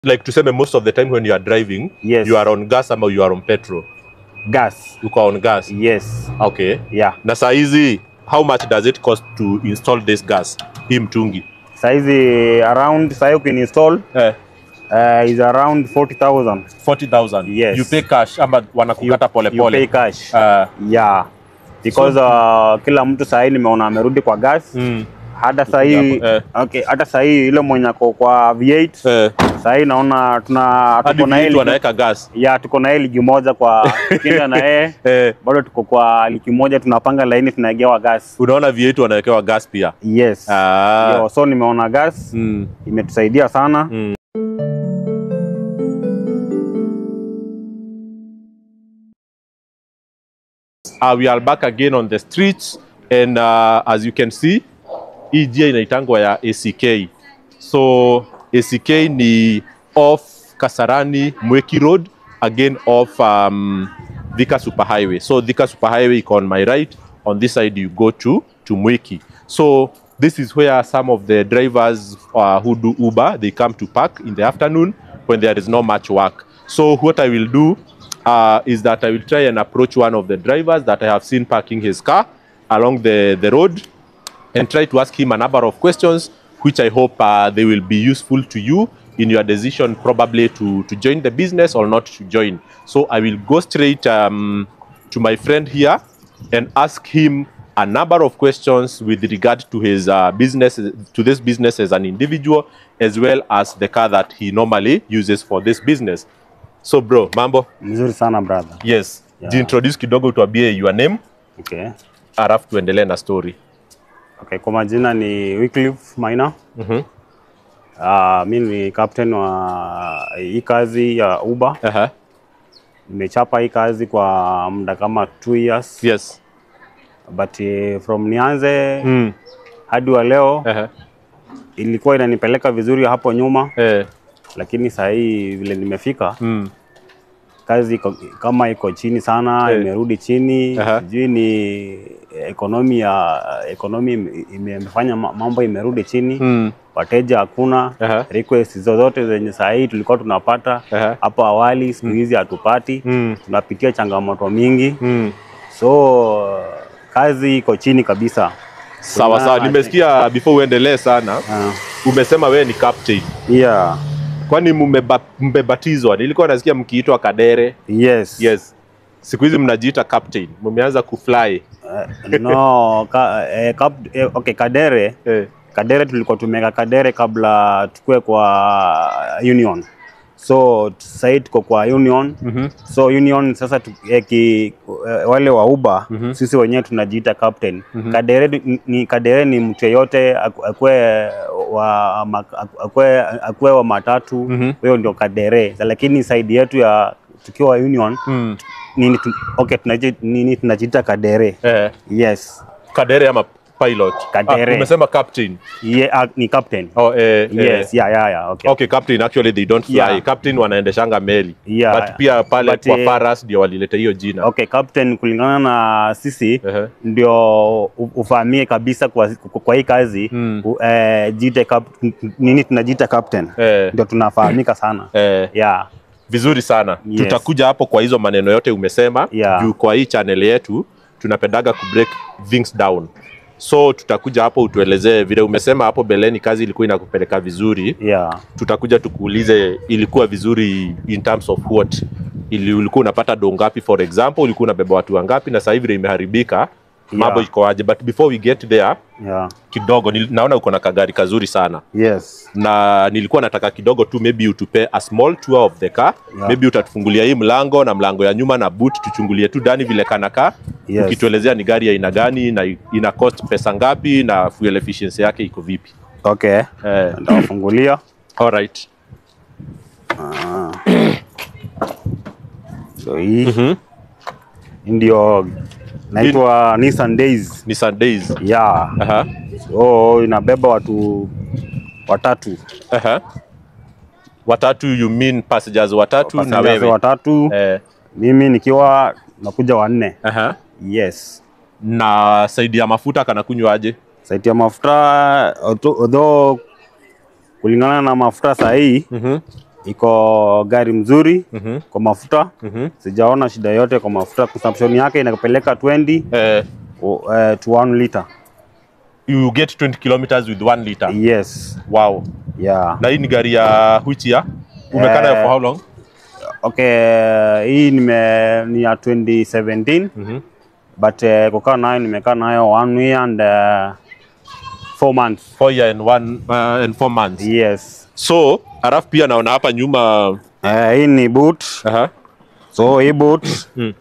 like tuseme most of the time when you are driving Yes. you are on gas ama you are on petrol gas uko on gas yes okay yeah na saa hizi how much does it cost to install this gas hii mtungi saizi around sahi ukininstall eh, uh, is around 40000 40000 Yes. you pay cash ama wanakukata pole you pay pole cash uh, yeah because uh, kila mtu sahii nimeona amerudi kwa gas mm, hata sahii Eh. okay, hata sahii ile mwenye ako kwa V8 eh, sahii naona tuna hadi tuko na yeye vitu ligi- wanaweka gas ya tuko na yeye ligi moja kwa kinda na yeye eh, bado tuko kwa ligi moja tunapanga laini tunaegewa gas unaona V8 wanawekewa gas pia yes ah, Yo, so nimeona gas mm, imetusaidia sana mm. Uh, we are back again on the streets and uh, as you can see hii njia inaitangwa ya ACK. So ACK ni off Kasarani Mweki Road again off um, Thika Superhighway. So Thika Superhighway iko on my right, on this side you go to to Mweki. So this is where some of the drivers uh, who do Uber they come to park in the afternoon when there is not much work. So what I will do uh, is that I will try and approach one of the drivers that I have seen parking his car along the, the road and try to ask him a number of questions which I hope uh, they will be useful to you in your decision probably to, to join the business or not to join. So I will go straight um, to my friend here and ask him a number of questions with regard to his uh, business, to this business as an individual, as well as the car that he normally uses for this business. So bro, mambo? mzuri sana brother Yes. Yeah. Jiintroduce kidogo tuambie your name, okay. alafu tuendelee na story. Okay, kwa majina ni Wycliffe Maina Mhm. uh, mi ni captain wa hii kazi ya Uber Aha. nimechapa hii kazi kwa muda kama two years Yes. but uh, from nianze Mm. hadi wa leo Aha. ilikuwa inanipeleka vizuri hapo nyuma Eh. lakini saa hii vile nimefika Mm. kazi iko, kama iko chini sana Eh. imerudi chini Aha. sijui ni ekonomi ya ekonomi ime- imefanya ma- mambo imerudi chini Mm. wateja hakuna Aha. request zozote zenye saa hii tulikuwa tunapata Aha. hapo awali siku hizi hatupati Mm. tunapitia changamoto mingi Mm. so kazi iko chini kabisa Sawa Kuna- sawa, nimesikia before uendelee sana, uh, umesema wewe ni captain. yeah. Kwani mmeba- mmebatizwa? Nilikuwa nasikia mkiitwa Kadere. yes, Yes. Siku hizi mnajiita captain, mmeanza kufly. Uh, no ka, eh, kap, eh, okay, kadere Eh. kadere tulikuwa tumeweka kadere kabla tukue kwa union so sahii tuko kwa union Mhm. so union sasa tu, eh, ki, eh, wale wa uba Mhm. sisi wenyewe tunajiita captain kadere ni- ni kadere ni mtu yeyote aku- akue wa ma- akue, akue wa matatu Mhm. huyo ndio kadere lakini saidi yetu ya tukiwa union Mm. nini tu, okay tunaji- nini tunajiita kadere Eh. yes Kadere ama pilot? Kadere. Ah, umesema captain. Ye, ah, ni captain Oh, eh, yes eh. yeah, yeah, yeah, okay. Okay, captain actually they don't fly. Yeah. Captain wanaendeshanga meli. Yeah. But pia pale But, kwa eh, Paras ndio walileta hiyo jina. Okay, captain kulingana na sisi Ehe. ndio u- ufahamie kabisa kwa, kwa, kwa hii kazi Mm. u- eh, jite cap, nini tunajiita captain Eh. ndio tunafahamika sana Eh. yeah. Vizuri sana. Yes. Tutakuja hapo kwa hizo maneno yote umesema Yeah. juu kwa hii channel yetu tunapendaga ku break things down. So tutakuja hapo utuelezee vile umesema hapo beleni kazi ilikuwa inakupeleka vizuri. Yeah. Tutakuja tukuulize ilikuwa vizuri in terms of what ili ulikuwa unapata do ngapi for example, ulikuwa unabeba watu wangapi na sasa hivi vile imeharibika mambo Yeah. iko aje? But before we get there Yeah. kidogo nil, naona uko na kagari kazuri sana Yes. na nilikuwa nataka kidogo tu maybe utupe a small tour of the car Yeah. maybe utatufungulia hii mlango na mlango ya nyuma na boot tuchungulie tu ndani vile kanakaa Yes. ukituelezea ni gari ya aina gani na ina cost pesa ngapi na fuel efficiency yake iko vipi Okay. eh, Nitawafungulia. alright Ah. So hii Mhm. hii ndio naitwa Nissan Days. ni Sundays Yeah. aha So inabeba watu watatu. aha watatu you mean passengers watatu na Passengers wewe watatu. eh, Mimi nikiwa nakuja wanne. aha Yes. na saidi ya mafuta kanakunywaje Saiti ya mafuta although- although kulingana na mafuta saa hii mhm iko gari mzuri Mhm. kwa mafuta Mhm. sijaona shida yote kwa mafuta consumption yake inapeleka 20 Eh, uh, to 1 liter you get 20 kilometers with 1 liter. yes Wow. yeah Na hii ni gari ya which year? Umekaa nayo for how long? okay hii nime ni ya 2017 Mhm. but uh, kukaa nayo nimekaa nayo one year and uh, four months Four year and one uh, and four months. yes So, alafu pia naona hapa nyuma uh, hii ni boot aha. so hii boot Mm.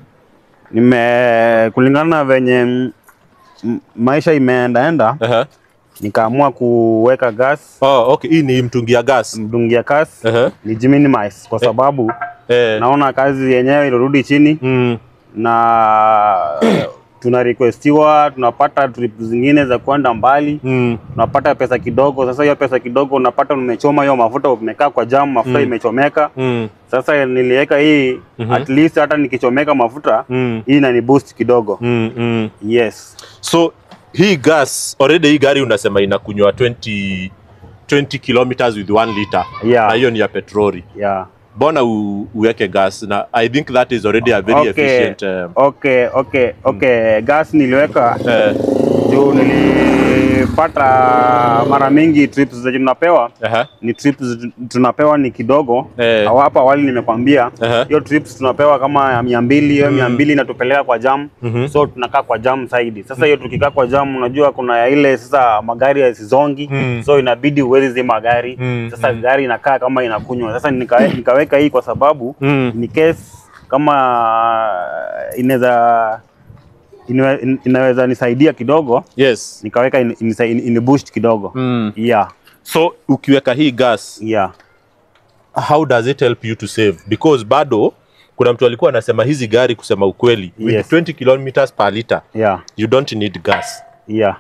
nime kulingana na venye m- m- maisha imeendaenda Aha. nikaamua kuweka gas Oh, okay. Hii ni mtungi ya gas. mdungia gas Aha. nijiminimize kwa sababu Eh. naona kazi yenyewe ilirudi chini Mm. na tuna requestiwa tunapata trip zingine za kwenda mbali Mm. unapata pesa kidogo. Sasa hiyo pesa kidogo unapata umechoma hiyo mafuta, umekaa kwa jam, mafuta Mm. imechomeka. Mm. Sasa niliweka hii Mhm. at least hata nikichomeka mafuta Mm. hii inani boost kidogo. Mm. Mm. Yes. So hii gas already hii gari unasema inakunywa 20 20 kilometers with 1 liter. Yeah. Na hiyo ni ya petroli. Yeah. Mbona u- uweke gas na I think that is already a very Okay. efficient um, Okay, okay, okay. Gas niliweka eh, juu nilipata mara mingi trips zenye tunapewa aha, ni trips tunapewa ni kidogo Eh. Au hapa awali nimekwambia Aha. hiyo trips tunapewa kama ya mia mbili hiyo mia mbili inatupeleka kwa jam Mhm. so tunakaa kwa jam zaidi sasa hiyo tukikaa kwa jam unajua kuna ya ile sasa magari yasizongi Mm. so inabidi uwezi zima gari Mm, sasa gari inakaa kama inakunywa sasa nika, nikaweka hii kwa sababu Mm. ni case kama inaweza inawe- inaweza nisaidia kidogo yes. nikaweka in, in, in, in boost kidogo Mm. yeah So ukiweka hii gas yeah how does it help you to save because bado kuna mtu alikuwa anasema hizi gari kusema ukweli with Yes. 20 kilometers per liter yeah you don't need gas yeah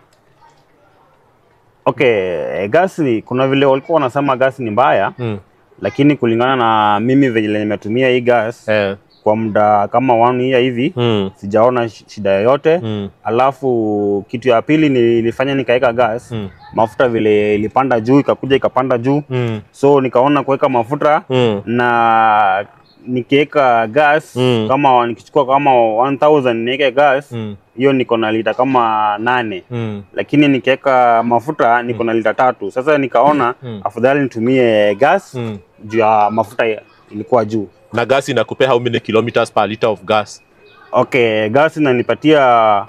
okay gasi kuna vile walikuwa wanasema gasi ni mbaya mm. lakini kulingana na mimi vile nimetumia hii gas eh. kwa muda kama one year hivi mm. sijaona sh- shida yoyote Mm. alafu kitu ya pili nilifanya nikaweka gas Mm. mafuta vile ilipanda juu ikakuja ikapanda juu Mm. so nikaona kuweka mafuta Mm. na nikiweka gas Mm. kama nikichukua kama 1000 niweke gas Mm. hiyo niko na lita kama nane Mm. lakini nikiweka mafuta niko na lita tatu sasa nikaona Mm. afadhali nitumie gas Mm. juu ya mafuta ya- ilikuwa juu na gas inakupea how many kilometers per liter of gas okay gas inanipatia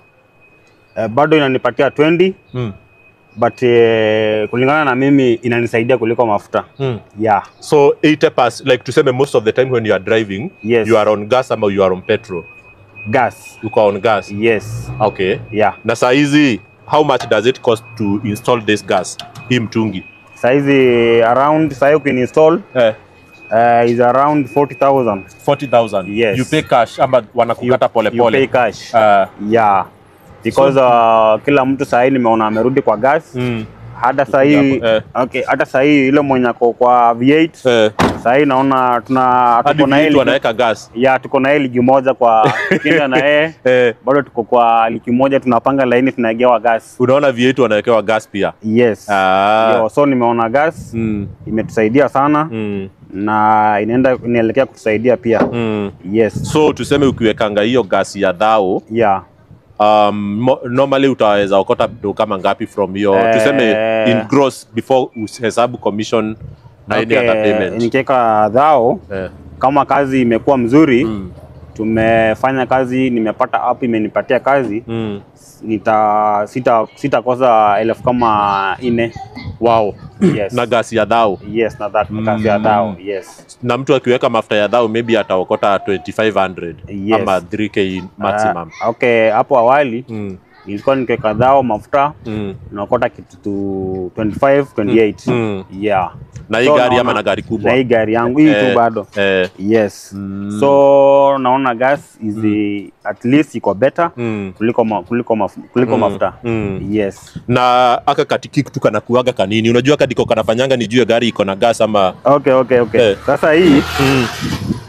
eh, bado inanipatia 20 mm. but eh, kulingana na mimi inanisaidia kuliko mafuta Mm. yeah so 80 pass like tuseme most of the time when you are driving Yes. you are on gas ama you are on petrol gas uko on gas yes okay yeah na saa hizi how much does it cost to install this gas hii mtungi saizi around sahii ukininstall eh, uh, is around 40000 40000 Yes. you pay cash ama wanakukata pole you pay pole cash uh, yeah because uh, kila mtu sahii nimeona amerudi kwa gas mm, hata sahii Japo, eh. okay, hata sahii ile mwenye ako kwa V8 eh, sahii naona tuna hadi tuko na yeye vitu ligi- wanaweka gas ya tuko na yeye ligi moja kwa kinda na yeye eh, bado tuko kwa ligi moja tunapanga laini tunaegewa gas unaona V8 wanawekewa gas pia yes ah, Yo, so nimeona gas mm, imetusaidia sana mm, na inaenda inaelekea kutusaidia pia mm. yes so tuseme ukiwekanga hiyo gas ya dhao yeah um, mo- normally utaweza okota do kama ngapi from hiyo Eh. tuseme in gross before uhesabu commission na any other payment nikiweka dhao eh. kama kazi imekuwa mzuri mm. tumefanya kazi nimepata app imenipatia kazi Mm. nita sita sitakosa elfu kama nne wow yes na gas ya dhao yes na that Mm. kazi ya dhao yes na mtu akiweka mafuta ya dhao maybe ataokota 2500 Yes. ama 3k maximum Ah, okay hapo awali mm. nilikuwa nikiweka dhao mafuta Mm. naokota kitu tu 25 28 Mm. yeah na hii So, gari ama naona- na gari kubwa na hii gari yangu hii Eh, tu bado eh, yes Mm. so naona gas is the, at least iko better mm. kuliko ma, kuliko, maf, kuliko Mm. mafuta Mm. yes na aka katiki tu kanakuaga kanini unajua kadiko kanafanyanga ni juu ya gari iko na gas ama okay okay okay Eh. sasa hii mm.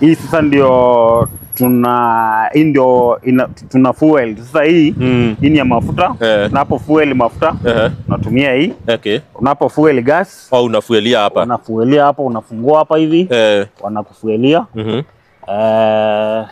hii sasa ndio tuna hii ndio ina, tuna fuel sasa hii Mm. hii ni ya mafuta Eh. unapo fuel mafuta Ehe. unatumia hii Okay. unapo fuel gas Au unafuelia hapa. unafuelia hapo unafungua hapa hivi Eh. wanakufuelia Mhm. eh,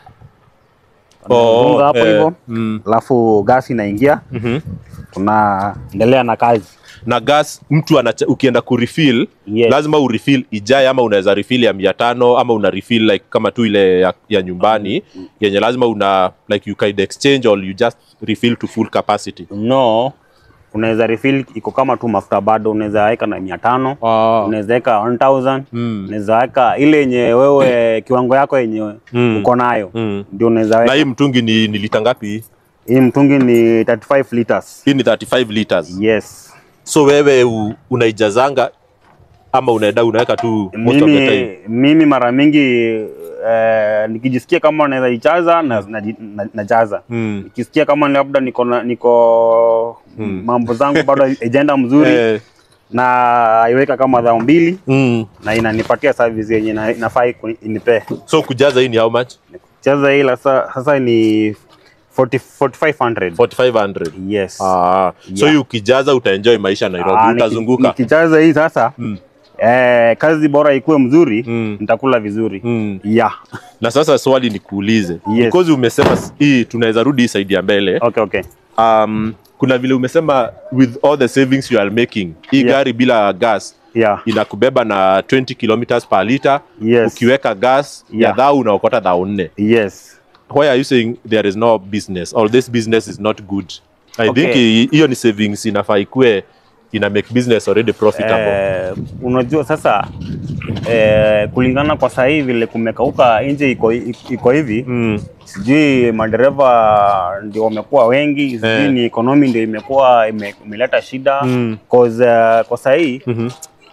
Oh, wanafunga hapo eh, hivyo mm. alafu gas inaingia Mhm. tunaendelea na kazi na gas mtu anacha, ukienda kurefill Yes. lazima urefill ijae ama unaweza refill ya mia tano ama una refill like kama tu ile ya, ya nyumbani yenye lazima una like you can exchange or you just refill to full capacity no unaweza refill iko kama tu mafuta bado unaweza weka na mia tano unaweza weka 1000 Mm. unaweza weka ile yenye wewe kiwango yako yenye Mm. uko nayo Mm. ndio unaweza na weka hii mtungi ni, ni lita ngapi hii? hii mtungi ni 35 liters hii ni 35 liters yes so wewe u, unaijazanga ama unaenda unaweka tu most of the time mimi, mimi mara mingi eh, nikijisikia kama naweza ichaza na, na, na, najaza mm. nikisikia kama labda niko na- niko Mm. mambo zangu bado haijaenda mzuri eh, na iweka kama dhao mbili mm. na inanipatia service yenye ina- inafaa ikuni- inipee so kujaza hii ni how much chaza hii la sa- sasa ni 40 4500 4500 yes Ah, so Yeah. hii ukijaza utaenjoy maisha Nairobi, Ah, niki- utazunguka. nikichaza hii sasa Mm. eh, kazi bora ikuwe mzuri Mm. nitakula vizuri Mm. yeah Na sasa swali nikuulize, Yes. because umesema s- hii tunaweza rudi hii side ya mbele. okay okay Um, kuna vile umesema with all the savings you are making, hii Yeah. gari bila gas yeah inakubeba na 20 kilometers per liter. Yes. Ukiweka gas ya Yeah. dhau unaokota dhau nne. yes Why are you saying there is no business or this business is not good? I Okay. think hi- hiyo ni savings inafaa ikue ina make business already profitable. eh, unajua sasa eh, kulingana kwa sahii vile kumekauka nje iko, iko hivi Mm. sijui madereva ndio wamekuwa wengi sijui Eh. ni economy ndio imekuwa ime- imeleta shida Mm. cause uh, kwa sahii Mhm.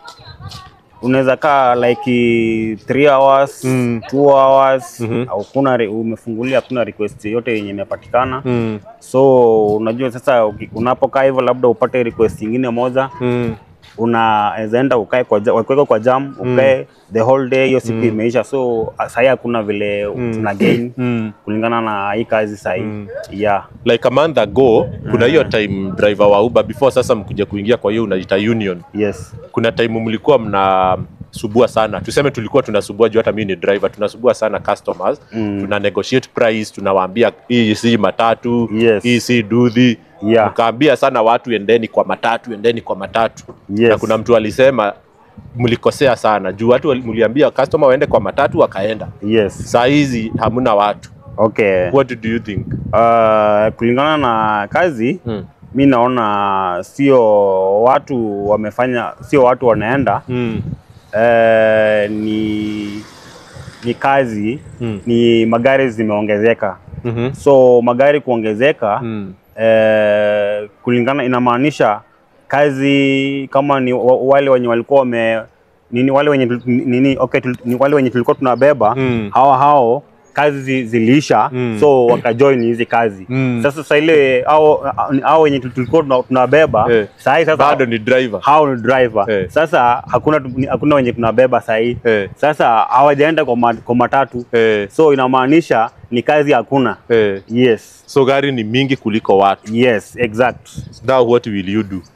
unaweza kaa like 3 hours Mm. 2 hours Mhm. au kuna re- umefungulia hakuna request yote yenye imepatikana Mm. so unajua sasa uki- unapokaa hivyo labda upate request ingine moja Mm. unaweza enda ukae kwa ja- wakuweka kwa jam ukae the whole day hiyo siku imeisha so sahii hakuna vile tuna gain Mm. kulingana na hii kazi sahii Mm. yeah like a month ago kuna hiyo time driver wa Uber before sasa mkuja kuingia kwa hiyo unaita union yes kuna time mlikuwa mnasubua sana tuseme tulikuwa tunasubua juu hata mimi ni driver tunasubua sana customers Mm. tuna negotiate price tunawaambia hii si matatu Yes. hii si dudhi Yeah. mkaambia sana watu endeni kwa matatu endeni kwa matatu Yes. na kuna mtu alisema mlikosea sana juu watu wali- mliambia customer waende kwa matatu wakaenda yes saa hizi hamna watu okay what do you think uh, kulingana na kazi mm. mi naona sio watu wamefanya sio watu wanaenda Mm. eh, ni ni kazi Mm. ni magari zimeongezeka Mhm. so magari kuongezeka Mm. eh, kulingana inamaanisha kazi kama ni wa- wale wenye walikuwa wame nini wale wenye tul- nini okay tul- ni wale wenye tulikuwa tunabeba Mm. hao hao kazi zi- ziliisha Mm. so wakajoin hizi kazi Mm. sasa sasa ile hao hao wenye tul- tulikuwa tuna- tunabeba Eh. sahii sasa bado ni driver hao ni driver Eh. sasa hakuna tu- ni- hakuna wenye tunabeba sahii eh. sasa hawajaenda kwa, ma, kwa matatu Eh. so inamaanisha ni kazi hakuna Eh. yes so gari ni mingi kuliko watu yes exact now what will you do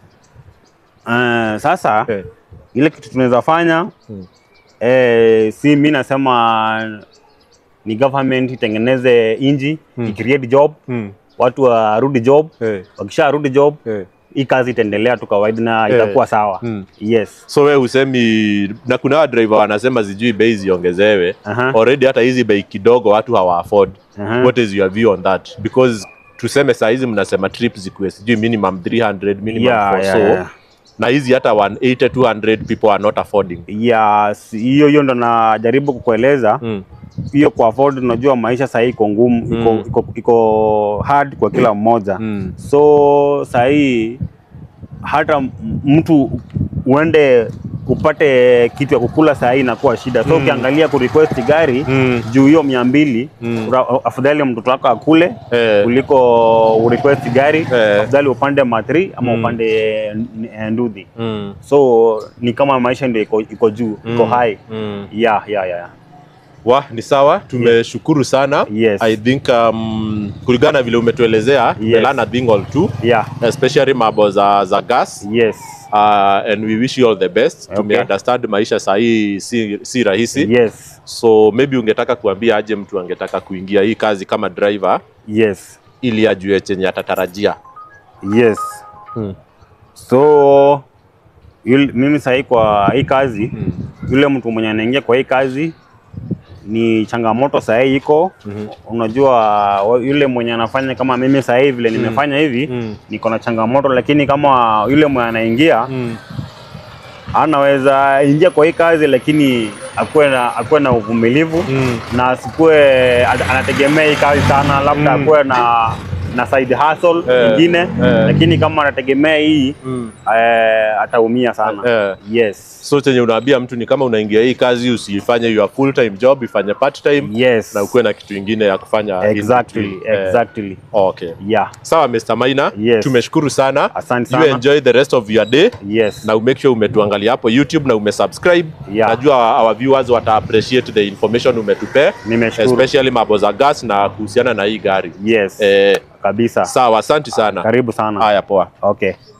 uh, sasa eh. ile kitu tunaweza fanya Hmm. eh, si mi nasema ni government itengeneze inji Hmm. icreate job mm. watu warudi job eh. wakisharudi job eh. hii kazi itaendelea tu kawaida na Eh. itakuwa sawa Mm. yes so we husemi na kuna wa driver wanasema sijui bei ziongezewe Aha. already hata hizi bei kidogo watu hawa afford Aha. what is your view on that because tuseme saa hizi mnasema trip zikuwe sijui minimum 300 minimum Yeah, for yeah, so yeah. na hizi hata 180 200 people are not affording yes hiyo hiyo ndo najaribu kukueleza mm. hiyo kwa afford unajua maisha sahii iko ngumu iko, Mm. iko, iko hard kwa kila mmoja Mm. so sahii hata m- mtu uende upate kitu ya kukula sahii inakuwa shida so Mm. ukiangalia kurequest gari Mm. juu hiyo mia mbili Mm. ura- afadhali mtoto wako akule Eh. kuliko urequest gari Eh. afadhali upande matri ama Mm. upande n- n- ndudhi Mm. so ni kama maisha ndio iko, iko juu iko Mm. high Mm. yeah, yeah, yeah. Wa, ni sawa, tumeshukuru sana. Yes. I think um, kulingana na vile umetuelezea Yes. yes. a thing or two Yeah. especially mambo za, za gas Yes. uh, and we wish you all the best. Okay. Tume understand maisha sahii si, si rahisi Yes. so maybe ungetaka kuambia aje mtu angetaka kuingia hii kazi kama driver Yes. ili ajue chenye atatarajia. Yes. Hmm. So yule, mimi sahii kwa hii kazi yule mtu mwenye anaingia kwa hii kazi ni changamoto sahii iko Mhm. unajua wa- yule mwenye anafanya kama mimi sahii vile nimefanya hivi Mm. niko na changamoto, lakini kama yule mwenye anaingia Mm. anaweza ingia kwa hii kazi, lakini akuwe na akuwe na uvumilivu Mm. na asikuwe ana- anategemea hii kazi sana, labda Mm. akuwe na na side hustle Eh, nyingine eh. lakini kama anategemea hii Mm. eh, ataumia sana. Eh. Yes. So chenye unaambia mtu ni kama unaingia hii kazi usifanye your full time job, ifanye part time Yes. na ukuwe na kitu ingine ya kufanya in Exactly. between. Eh, Exactly. okay. Yeah. Sawa Mr. Maina, Yes. tumeshukuru sana. Asante You sana. enjoy the rest of your day Yes. na umake sure umetuangalia hapo YouTube na umesubscribe. Yeah. Najua our viewers wata appreciate the information umetupea Nimeshukuru. especially mambo za gas na kuhusiana na hii gari. Yes. Eh, Kabisa. sawa, asante sana. Karibu sana. Haya, poa. Okay.